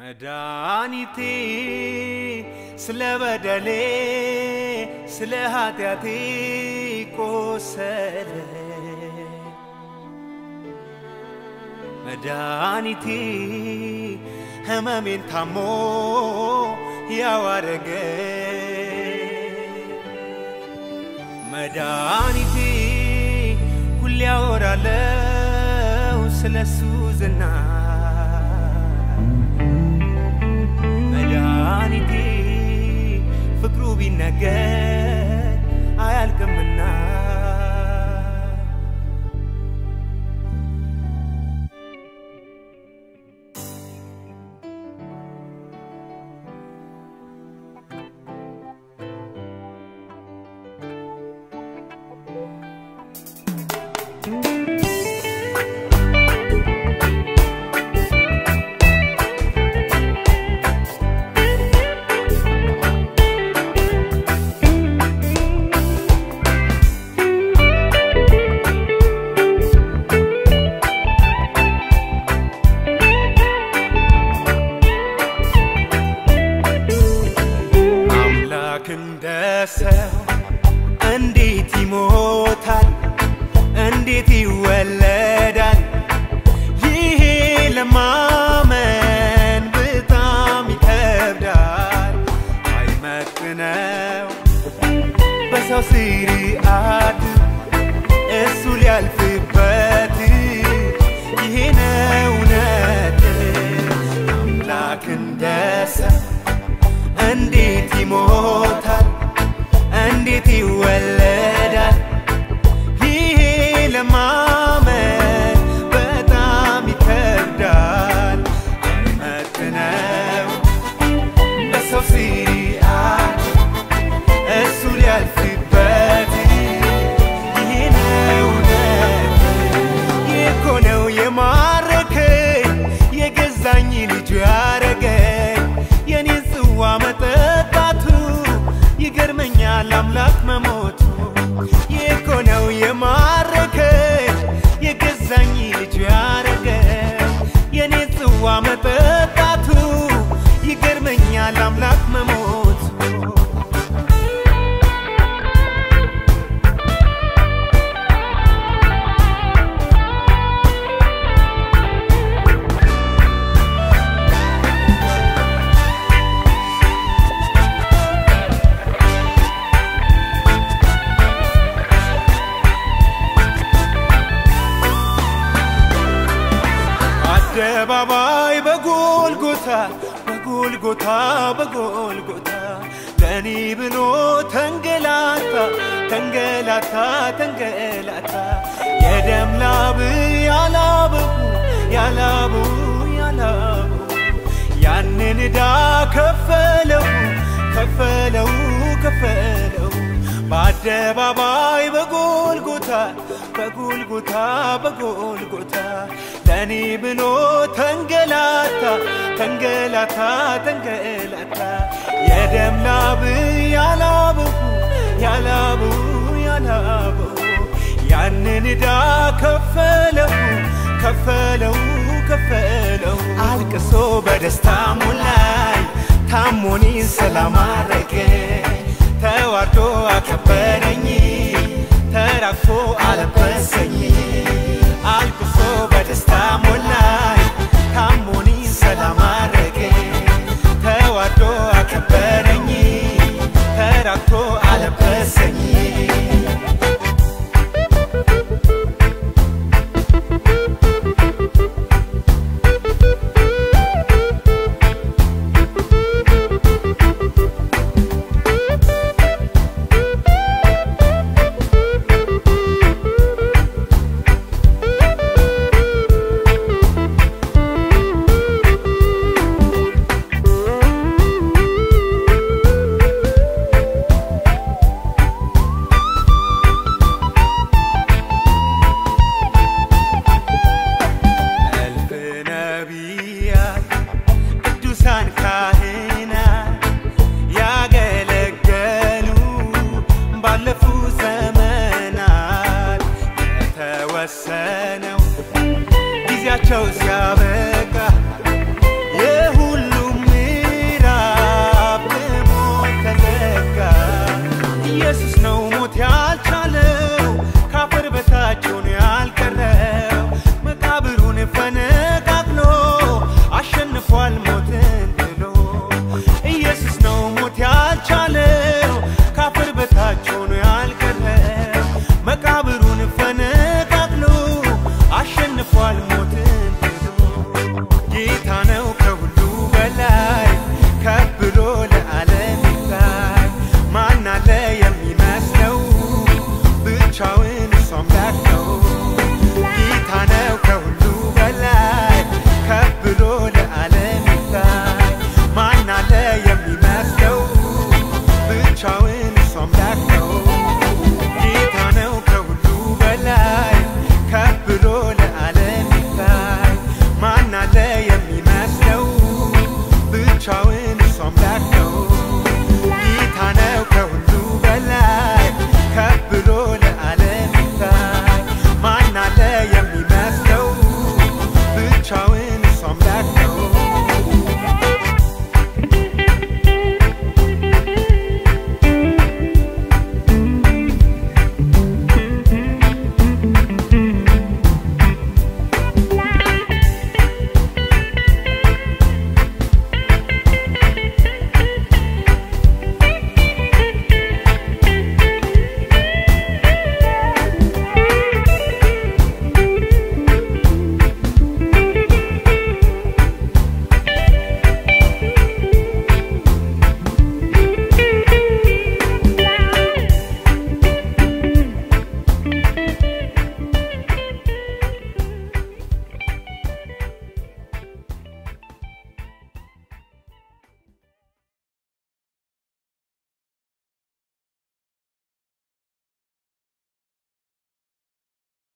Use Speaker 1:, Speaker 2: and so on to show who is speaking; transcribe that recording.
Speaker 1: መድኃኒቴ ስለ በደሌ ስለ ኃጢአቴ ቆሰለ መድኃኒቴ ሕመሜን ታሞ ያዋረገ መድኃኒቴ ሁሌ ያወራለው ስለሱ ዝና መድኃኒቴ ፍቅሩ ቢነገር አያልቅምና አምላክ እንደ ሰው እንዴት ይሞታል? እንዴት ይወለዳል? ይሄ ለማመን በጣም ይከብዳል። አይመጥነው በሰው ስርዓት እሱ ሊያልፍበት ይሄ ነው እውነት አምላክ እንደ ሰው እንዴት ይሞታል? እንዴት ይወለዳል? ይሄ ለማመን በጣም ይከብዳል። አይመጥነው በሰው ስርዓት እሱ ሊያልፍበት ይሄ ነው እውነት ይህ እኮ ነው የማረከኝ የገዛኝ ልጁ ያረገኝ የኔን ጽዋ መጠጣቱ ይገርመኛል አምላክ መሞቱ ይህ እኮ ነው የማረከኝ የገዛኝ ልጁ ያረገኝ የኔን ጽዋ መጠጣቱ ይገርመኛል አምላክ መሞቱ አደባባይ በጎልጎታ በጎልጎታ በጎልጎታ ለእኔ ብሎ ተንገላታ ተንገላታ ተንገላታ የደም ላብ ያላበው ያላበው ያላበው ያንን ዕዳ ከፈለው ከፈለው ከፈለው በአደባባይ በጎልጎታ በጎልጎታ በጎልጎታ ለእኔ ብሎ ተንገላታ ተንገላታ ተንገላታ የደም ላብ ያላበው ያላበው ያላበው ያንን ዕዳ ከፈለው ከፈለው ከፈለው አልቅሶ በደስታ ሞላኝ ታሞኔን ሰላም አረገኝ ተዋርዶ አከበረኝ ተራክፎ አለበሰኝ አልቅሶ በደስታ ሞላኝ ታሞኔን ሰላም አረገኝ ተዋርዶ አከበረኝ ተራክቶ አለበሰኝ እልፍ ነቢያት ቅዱሳን ካ